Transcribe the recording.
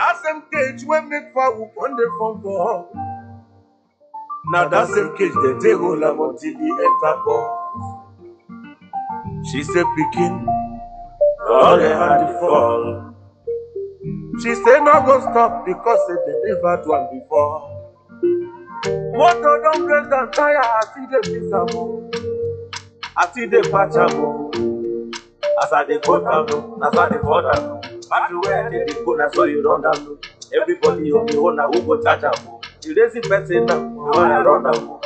that same cage wey make fowl come dey form for her na that same cage dem take hold am until e enter ball she say pikin no dey hand the fall she say no go stop because say dem never do am before motor don break down tire as e dey fix am o as e dey patch am o as i dey go down o na so i dey fall down o battery wey i dey dey go na so e run down o everybody on the own na who go charge am o the lazy person na why i run am o